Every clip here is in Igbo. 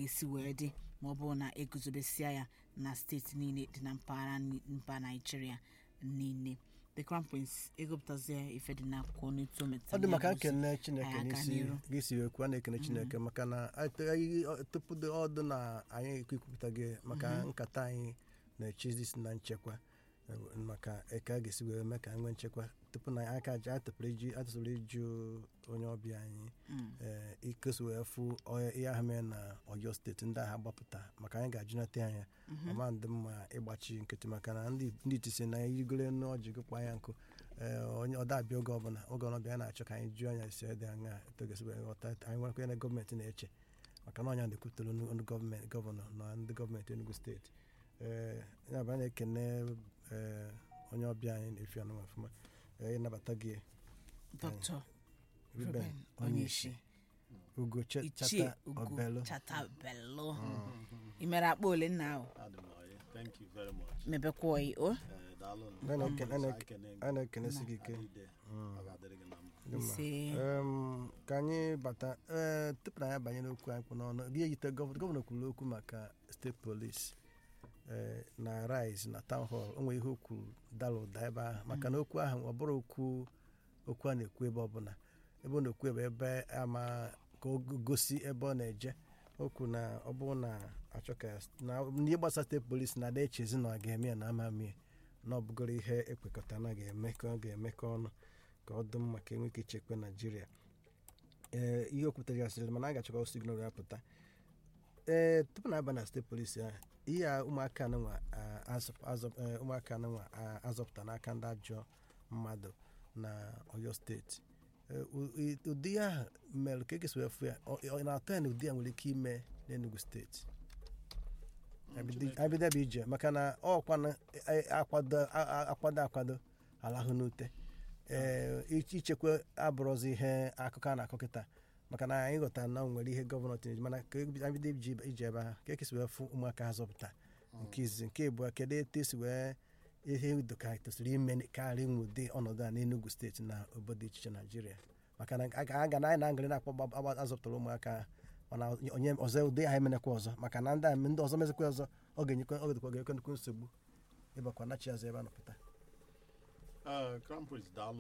ga-esi wee dị ma ọ bụrụ na eguzobesia ya na steeti niile dị na mpaghara ni- mba naijiria niile the crown prince egopụtazie ife dị n'akwụkwọ n'etu o metụtara ọ dị maka ya bụ ozi. nkene chineke anyị aga n'isi n'iru. gị si ekwu a na-ekene chineke maka na ate- anyị- ọ- tupu dị ọdụ na anyị ekwupụta gị maka nkata anyị na-echizi si na nchekwa eh, maka eke a ga-esi wee mee ka anyị nwee nchekwa tupu na aka ji atụpụrụ iji atụsụrụ iju onye ọbịa anyị ee ikosi wee fụ onye- ihe ahụ mere na ọyọ steeti ndị agha gbapụta maka anyị ga-ajụnata anya ọma ndị mma ịgbachi nkịtị maka na ndị ndị iti si na irigoro n'ọjị gị kpa ya nkụ ee onye ọ dabịa oge ọbụla oge ọbịa ya na-achọ ka anyị jụọ anya si dị anya togosi wee ghọta anyị nwere kwenye na gọọmenti na-eche maka na ọnya na-ekwutere ndị gọọmenti gọvanọ na ndị gọọmenti Enugu steeti ee ya bụ anyị na-ekene ee onye ọbịa anyị na-efi anụ ọfụma ee ịnabata gị dr Ruben ruben onyeisi onyeisi ugo Ch- ichie chata ugo obelu chatabelo ị mere akpa ole nna ahụ Adị m ọyị. Thank you very much. mebekwa oyi o Eh, daalụ nụ. Anyị na-eke- anyị Anyị na-eke- ekene gị. anyị na-ekenesi gị ike Adịde. Ọ ga-adịrị gị na mma. Dị mma. ise Em, ka anyị bata ee tupu na anyị abanye n'okwu anyị kpụ n'ọnụ gị eyite gọvanọ gọvanọ kwuru okwu maka steeti polisi ee na rise na town hall o nwere ihe o kwuru dara ụda ebe ahụ maka na okwu ahụ ọ bụrụ okwu okwu a na-ekwu ebe ọbụla ebe ọ na-ekwu ebe ebe ama ka o gosi ebe ọ na-eje o kwuru na ọ bụrụ na achọ ka na ihe gbasara steeti polisi na ada echezi na ọ ga-eme ya na ama mie na ọ bụgoro ihe ekwekọta na ga-eme ka ọ ga-emekọ ọnụ ka ọ dị mma ka enwe ike ichekwa naijiria ee ihe okwutere ya sịrị mana a ga-achọkwa signal ya pụta ee tupu na aba na steeti polisi ahụ ihe a ụmụaka anụnwa ụmụaka anụnwa azọpụta n'aka ndị ajọ mmadụ na oyo steeti Ee, u- i- ụdị ya ahụ mere ka ekesi wee fụ ya ọ ọ na-atọ ya na ụdị ya nwere ike ime n'enugu steeti abido ebe ije maka na ọkwana akwado a- a- akwado akwado alahụ n'ute ee ich- ichekwa abụrụzi ihe akụkọ a na-akọ kịta maka na anyị ghọtara na o nwere ihe gọvanọ tinye mana ka ebi- anyị bido iji ije ebe ahụ ka ekesi wee fụ ụmụaka ha zọpụta nke izizi nke abụọ kedu etu esi wee ihe udo ka tosiri ime karịa inwe ụdị ọnọdụ a n'enugu steeti na obodo iche iche naijiria maka na a ga- a ga na anyị na-aṅụrị na-akpọ gba- agba- azọpụtara ụmụaka mana onye ọzọ ụdị ha emenekwa ọzọ maka na ndị a ndị ọzọ mezikwa ọzọ ọ ga-enyekwa ọ ga-edekwa ga-ekwe nnukwu nsogbu ịbakwa nachi azụ ebe a nọpụta Eh, Crown Prince daalụ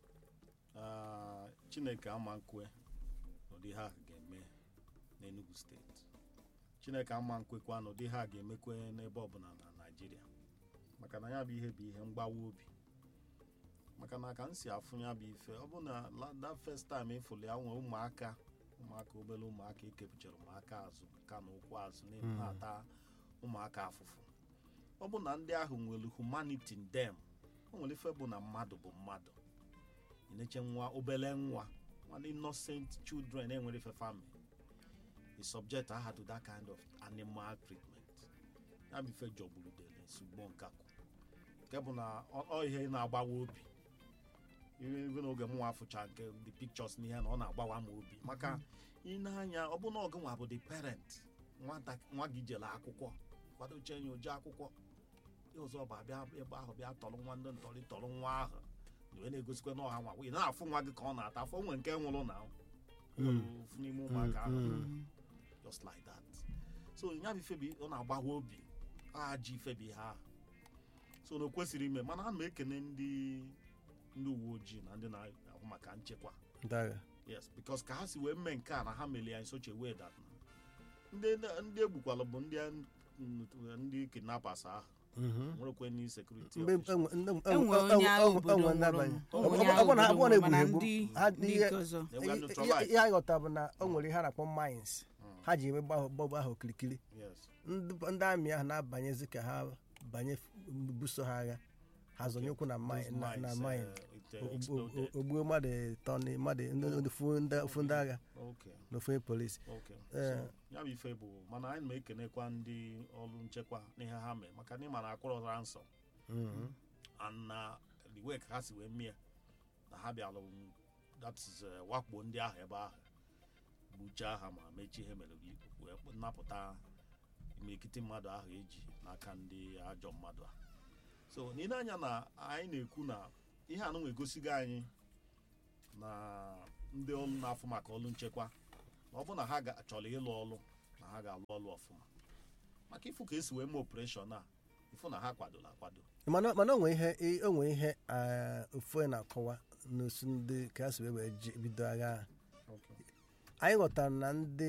Ah, chineke ama nkwe n'ụdị ha ga-eme n'enugu steeti chineke ama nkwekwa na ụdị ha ga-emekwe n'ebe ọbụla na naijiria maka na ya bụ ihe bụ ihe mgbawa obi maka na ka m si afụ ya bụ ife ọ bụ na la- that first time ịfụrụ ya nwee ụmụaka ụmụaka obere ụmụaka ekepụchara ụmụaka azụ ka na ụkwụ azụ na-ata ụmụaka afụfụ ọ bụ na ndị ahụ nwere humanity in them o nwere ife bụ na mmadụ bụ mmadụ ị na-eche nwa obere nwa nwa innocent children enwere ife family is subject aha to that kind of animal treatment ya bụ ife jọgburu dele nsogbu nkakwu nke bụ na ọ- ọ ihe na-agbawa obi iwe n'oge mụnwa afụcha nke the pictures n'ihe na ọ na-agbawa m obi maka ị na-anya ọ bụ na ọgụ nwa bụ the parent nwata nwa gị jere akwụkwọ kwadoche ya oje akwụkwọ ihe ọzọ bụ abịa ebe ahụ bịa tọrọ nwa ndị ntọrị tọrọ nwa ahụ wee na-egosikwa na ọha nwa ị na-afụ nwa gị ka ọ na-ata afọ nwere nke nwụrụ na ofu n'ime ụmụaka ahụ just like that so ya bụ ifebi ọ na-agbawa obi a ji ifebi ha so na o kwesịrị ime mana ana m ekene ndị ndị uwe ojii na ndị na-ahụ maka nchekwa ndị agha yes because ka ha si wee mee nke a na ha mere ya in such a way that na ndị ndị egbukwala bụ ndị ndị kidnappers ahụ nwerekwe ndị sekuriti mgbe enwe- enwe- enwe enwe- onye agha enwe- obodo enwe nwụrụ ndabanye. onwe Ọ- onye ọ- agha ọ bụ na ha obodo abụọ na-egbu mana egbu ndị ha ndị ihe nke ọzọ They were ihe- neutralized. ihe anyị ghọta bụ na o nwere ihe a na-akpọ mines ha ji ebe gbahụ gbọgbọ ahụ okirikiri yes ndị ndị amị ahụ na-abanyezi ka ha banye buso ha agha ha zonye ụkwụ na Those mine na- na mines, mine uh, it, uh, O- o- exploded. o- ogbuo mmadụ ịtọ na- mmadụ ndị- ndị fu ndị fu ndị agha okay na ofu onye polisi okay Eh. so ya bụ ife bụ mana anyị na-ekenekwa ndị ọrụ nchekwa n'ihe ha mee maka na ịma na akwụrụ ransom Mhm. and na the way ka ha si wee mie na ha bịara um, that is uh, wakpo ndị ahụ ebe ahụ gbuchaa ha ma mechie ihe mere gị wee napụta imirikiti mmadụ ahụ eji n'aka ndị ajọ mmadụ a so n'ile anya na anyị na-ekwu na ihe anụnwa egosigo anyị na ndị ọrụ na-afụ maka ọrụ nchekwa na ọ bụ na ha ga- chọrọ ịlụ ọrụ na ha ga-alụ ọlụ ọfụma maka ịfụ ka esi wee mee operation a ịfụ na ha kwadola akwado mana mana onwe ihe i- onwe ihe ah, ofu onye na-akọwa n'osu ndị ka ha si wee wee ji- bido agha ahụ anyị ghọtara na ndị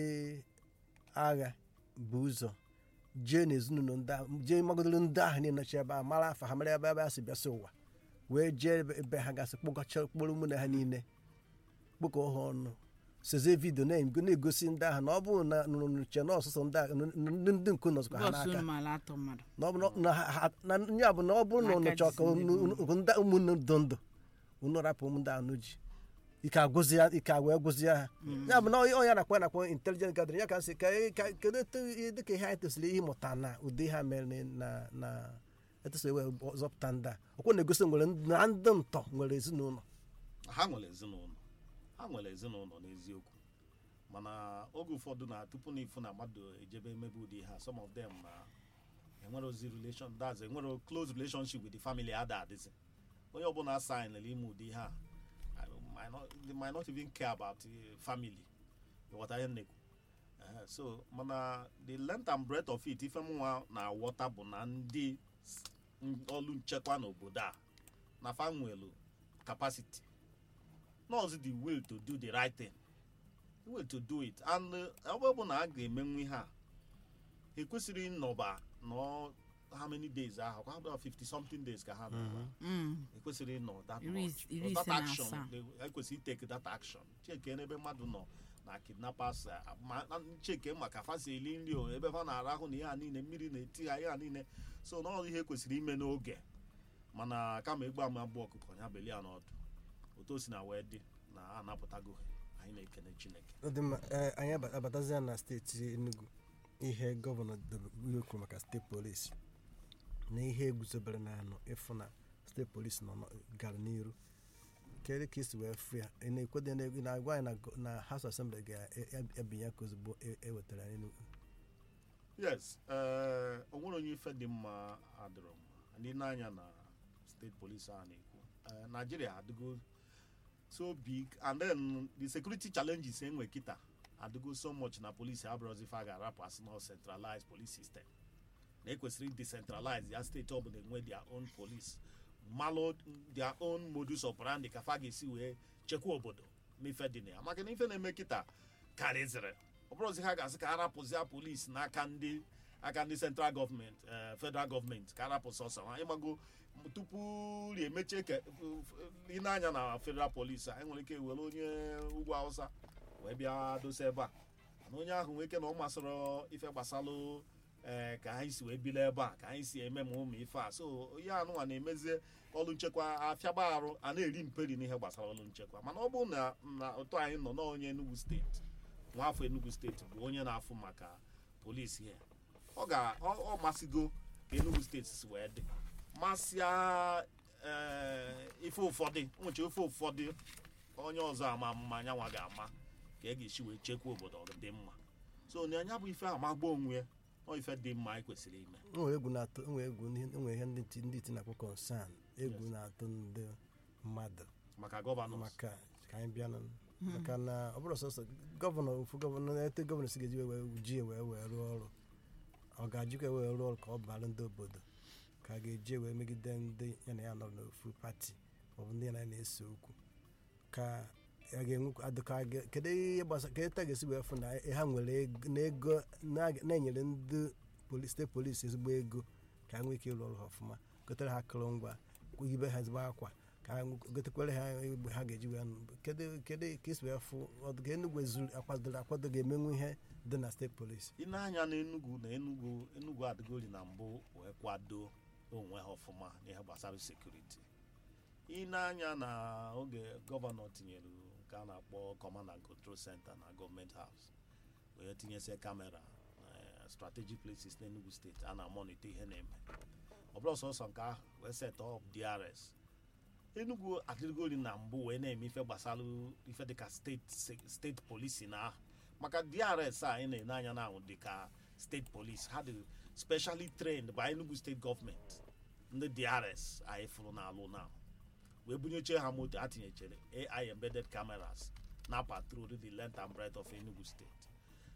agha bụ ụzọ jee n'ezinụlọ ndị ahụ jee magodoro ndị ahụ niile ebe a mara afa ha mara ebe ebe ha si bịasị ụwa wee jee ebe- ebe ha gasị kpọkọcha kpọrọ ụmụnne ha niile kpọkọ ha ọnụ seze vidio na-ego- na-egosi ndị ahụ na ọ bụrụ na nụche na ọsụsọ ndị ahụ ndị ndị nke nọzikwa ha bọọsụ n'aka unu maala atọ mmadụ na ọ bụ na- na ha- ha- na ya bụ na ọ bụrụ na N'aka unu chọọ ka Disney unu- unu- unu- ndị ụmụnne ndụ ndụ unu rapụ ụmụ ndị anụ ji ike agwụzi ya ike wee gwụzie ha ya bụ na onye onye na-akpọ na-akpọ intelijent gathering ya ka sị ka ka- kedu etu dịka ihe anyị tosiri ịmụta na ụdị ha mere na na etosiri wee zọpụta ndị a ọkwa na-egosi nwere ndị- na ndị ntọ nwere ezinụlọ ha nwere ezinụlọ ha nwere ezinụlọ n'eziokwu mana oge ụfọdụ na tupu na ifu na mmadụ ejebe emebe ụdị ha some of them na enwere ozi relation that's enwere close relationship with the family ada adịzi onye ọbụla signere ime ụdị ha I might not- they might not even care about the family ghọta ihe nnekwu Ehe, so mana the length and breadth of it ife mụnwa na-aghọta bụ na ndị s- n- ọrụ nchekwa n'obodo a na fa nwelu capacity not the will to do the right thing the will to do it and uh, ọ bụ na a ga-emenwu ihe a ekwesịrị ịnọba nọ how many days ahụ kwa about 50 something days ka ha nọba Mm. ekwesịrị ịnọ that Iri much is- iri that ise na action asaa. they- ekwesịrị iteke that action cheke n'ebe mmadụ nọ na kidnappers uh, ma na cheke maka fa si eli nri o ebe fa na-arahụ na ihe a niile mmiri na-eti ha ihe a niile so na ọ ihe ekwesịrị ime n'oge mana kama egbu ama abụọ ọkụkọ ya belie ya n'ọdụ otu o si na wee dị na a napụtago ha anyị na-ekene chineke Ọ dị mma ee, anyị aba- abatazia na steeti enugu ihe gọvanọ ihe kwuru maka steeti polisi na ihe eguzobere na anọ ịfụ na steeti polisi nọ nọ- gara n'iru kedu ka isi wee fụ ya ị na-ekwede na- ị na-agwa anyị na go- na house assembly ga-ebinye aka ozugbo e- ewetara ya n'enugu yes ee o nwere onye ife dị mma adịrọ mma ndị n'anya na steeti polisi a na-ekwu Eh, Nigeria adịgo so big and then the security challenges enwe kịta adịgo so much na polisi abụrụzi ife a ga-arapụ asị na centralized police system na ekwesịrị decentralize ya steeti ọbụla enwe their own police malụ their own modus operandi ka fa ga-esi wee chekwa obodo n'ife dị na ya maka na ife na-eme kịta karịzịrị ọ bụrụzi ha ga-asị ka arapụzia polisi n'aka ndị aka ndị central gọọmenti eh, federal gọọmenti ka arapụ sọsọ ha ịmago m- tupu ri emechie ke ị na-anya na federal polisi a enwere ike were onye ugwu hausa wee bịa dosa ebe a mana onye ahụ nwee ike na ọ masịrị ife gbasalụ ee ka anyị si wee bili ebe a ka anyị si eme ma ụmụ ife a so ihe anụnwa na-emezie ọrụ nchekwa afịagba arụ a na-eri mperi n'ihe gbasara ọrụ nchekwa mana ọ bụrụ na na ụtọ anyị nọ n'onye Enugu steeti nwaafọ Enugu steeti bụ onye na-afụ maka polisi ya ọ ga ọ ọ masịgo ka Enugu steeti si wee dị masịa ee ife ụfọdụ nwụchi ife ụfọdụ onye ọzọ ama mma anyanwa ga-ama ka e ga-esi wee chekwa obodo ọ dị mma so na anya bụ ife amagba onwe ya ọ ife dị mma anyị kwesịrị ime nwere egwu na-atụ nwere egwu n'ihe- nwere ihe ndị ti- ndị ti na-akpọ concern egwu na-atụ ndị mmadụ maka gọvanọ maka ka anyị bịa nụ maka na ọ bụrụ sọsọ gọvanọ ofu gọvanọ ete gọvanọ si ga-eji wee ji wee wee rụọ ọrụ ọ ga-ajikwa wee rụọ ọrụ ka ọ bara ndị obodo ka a ga-eji wee megide ndị ya na ya nọ n'ofu pati maọbụ ndị ya na ya na-ese okwu ka a ga-enwe adịka a ga- kedu ihe gbasa ka eta ga-esi wee fụ na ha nwere ego na ego na- na-enyere ndị poli- steeti polisi ezigbo ego ka ha nwee ike ịrụ ọrụ ha ọfụma gotere ha akụrụngwa ibe ha ezigbo akwa ka ha nwe- gotekwere ha egbe ha ga-eji wee nụ kedu kedu ka esi wee fụ ọdụ ka enugwu ezuru akwadoro akwado ga-emenwu ihe dị na steeti polisi ị na-anya na Enugu na Enugu Enugu adịgori na mbụ wee kwado onwe ha ọfụma n'ihe gbasara sekuriti ị na-anya na oge gọvanọ tinyere nke a na-akpọ command and control center na gọọmenti haus wee tinyesie kamera na strategic places n'Enugu steeti a na-amonite ihe na-eme ọ bụrụ sọsọ nke ahụ wee set up DRS Enugu adịgori na mbụ wee na-eme ife gbasara ife dịka steeti steeti polisi na ahụ maka DRS a anyị na-ene anya na ahụ dịka steeti polisi ha dị specially trained by Enugu steeti gọọmenti ndị DRS anyị fụrụ n'alụ na wee bunyechie ha moto ha tinyechere AI embedded cameras na patrol the length and breadth of Enugu steeti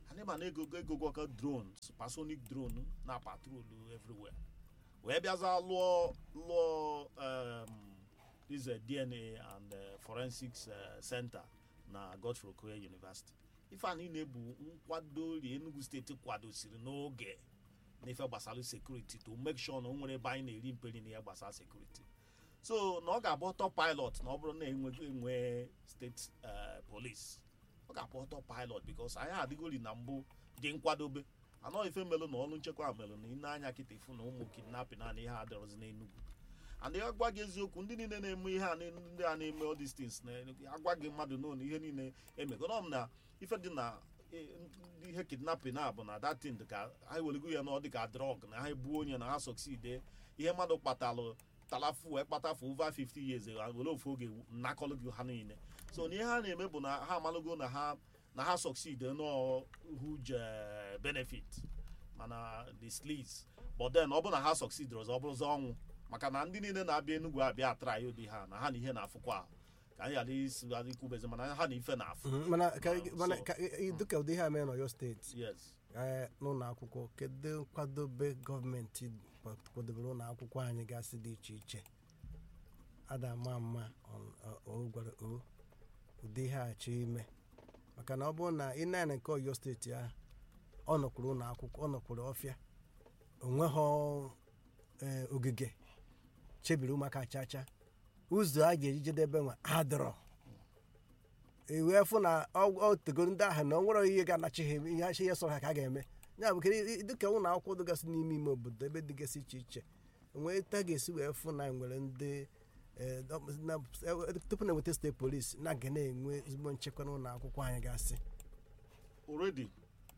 anyị ma na ego egogwaka drone supersonic drone na patrolu everywhere wee bịaza lụọ lụọ um, this uh, dna and uh, forensics uh, center na godfrey okoye university ife a niile bụ nkwado ri enugu steeti kwadosiri n'oge n'ife gbasara sekuriti to make sure na o nwere ebe anyị na-eri mperi na ihe gbasara sekuriti so na ọ ga-abụ ọtọ pilot na ọ bụrụ na enweghị enwe steeti eh, police ọ ga-abụ ọtọ pilot bikos anyị adịgori na mbụ dị nkwadobe anọ ife melụ na ọrụ nchekwa melụ na ine anya kịta ifu na ụmụ kidnapping na ihe adịrọzi n'enugwu and ya gwa gị eziokwu ndị niile na-eme ihe a na- ndị a na-eme all these things na agwa gị mmadụ n'onu ihe niile emegoro m na ife dị na eh, ndị ihe kidnapping a bụ na datin dị ka ha welego ya na ọ dị ka drug na ha ebuo onye na ha succeed ihe mmadụ kpatalụ talafu wee kpatafu over 50 years ha were ofu oge nnakọlụ gị ha niile so na ihe ha na-eme bụ na ha amalụgo na ha na ha succeed no huge eh, benefit mana the sleaze but then ọ bụ na ha succeed ọzọ ọ bụrụzi ọnwụ maka na ndị niile na-abịa enugwu abịa atrai ụdị ha na ha na ihe na-afụkwa ahụ ka anyị ghara isi ghara ikwubezi mana ha na ife na-afụ Mhm, mana ka Wow, mana so- ka ị- dịka ụdị ihe a mere n'ọyọ steeti yes ee, n'ụlọ akwụkwọ kedu nkwadobe gọọmenti kwadobere ụlọ akwụkwọ anyị gasị dị iche iche ada ama mma ọ- ọ- o gwara o ụdị ihe a chọọ ime maka na ọ bụrụ na ị na nke ọyọ steeti ahụ ọ nọkwuru ụlọ akwụkwọ ọ nọkwuru ọfịa onweghị ee, ogige chebiri ụmụaka chacha ụzọ a ga-eji jedebe nwa adọrọ ewee fụ na ọ ọ tegoro ndị ahụ na ọ nwere ihe ga-anachi ha eme, ihe achị ihe sọrọ ha ka a ga-eme ya bụ kedu dịka ụlọ akwụkwọ dịgasị n'ime ime obodo ebe dịgasị iche iche nwee ta ga-esi wee fụ na nwere ndị eh, ọ- na- eh, tupu na enweta steeti polisi na ga na-enwe ezigbo nchekwa n'ụlọ akwụkwọ anyị gasị already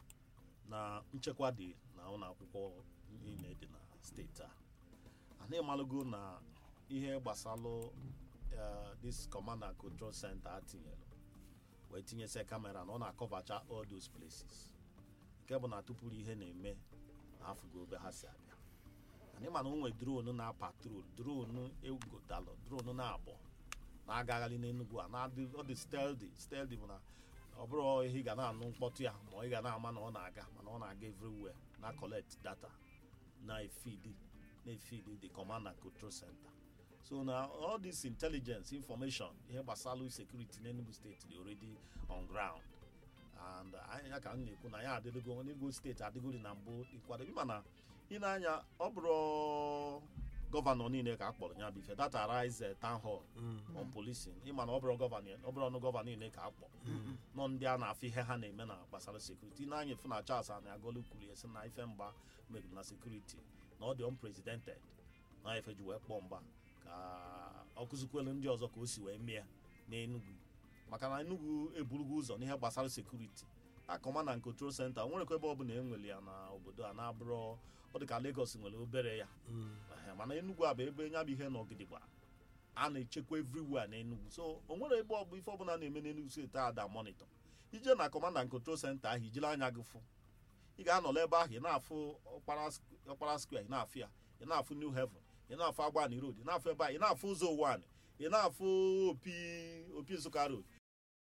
na nchekwa dị na ụlọ akwụkwọ niile dị na steeti a anyị amalụgo na ihe gbasalụ eh, this command and control center a tinyere wee tinyesịa kamera na ọ na-akọvacha all those places nke bụ na tupuru ihe na-eme na afụgo obe ha si abịa anyị ma na o nwere dronu na patrol dronu egodalụ dronu na-abụ na-agagharị n'enugwu a na-adị ọ dị steldi steldi bụ na ọ bụrụ ihe ị ga na-anụ mkpọtụ ya ma ị ga na-ama na ọ na-aga mana ọ na-aga everywhere na collect data na-efidi na-efidi the command and control center so na all this intelligence information ihe gbasara security n'enugu steeti dị already on ground and anyị ya ka m na-ekwu na ya adịgo n'enugu steeti adịgori na mbụ ịkwado ịma na ị na-anya ọ bụrụ gọvanọ niile ka a kpọrọ ya bụ ife that arise eh, town hall on policing ịma na ọ bụrụ gọvanọ ọ bụrụ ọnụ gọvanọ niile ka a kpọ nọ ndị a na-afụ ihe ha na-eme na gbasara sekuriti na-anya efu na Charles na agolu kwuru ya sị na ife mgba mebiri na sekuriti na ọ dị unprecedented na ife ji wee kpọọ mgba ka ọ kụzikwelu ndị ọzọ ka o si wee mee n'Enugu maka na Enugu eburugo ụzọ n'ihe gbasara sekuriti a command and control center nwerekwa ebe ọ bụla enwere ya na obodo a na-abụrụ ọ dị ka Lagos nwere obere ya Ehe, mana Enugu a bụ ebe nya bụ ihe n'ọgidigba a na-echekwa everywhere n'Enugu so o nwere ebe ọ bụ ife ọbụla na-eme n'Enugu steeti a da monitor ije na command and control center ahụ ijiri anya gị fụ ị ga-anọla ebe ahụ ị na-afụ ọkpara sk- ọkpara square ị na-afụ ya ị na-afụ new heaven ị na-afụ agbani road ị na-afụ ebe a ị na-afụ ụzọ ụwan ị na-afụ opi opi nsụka road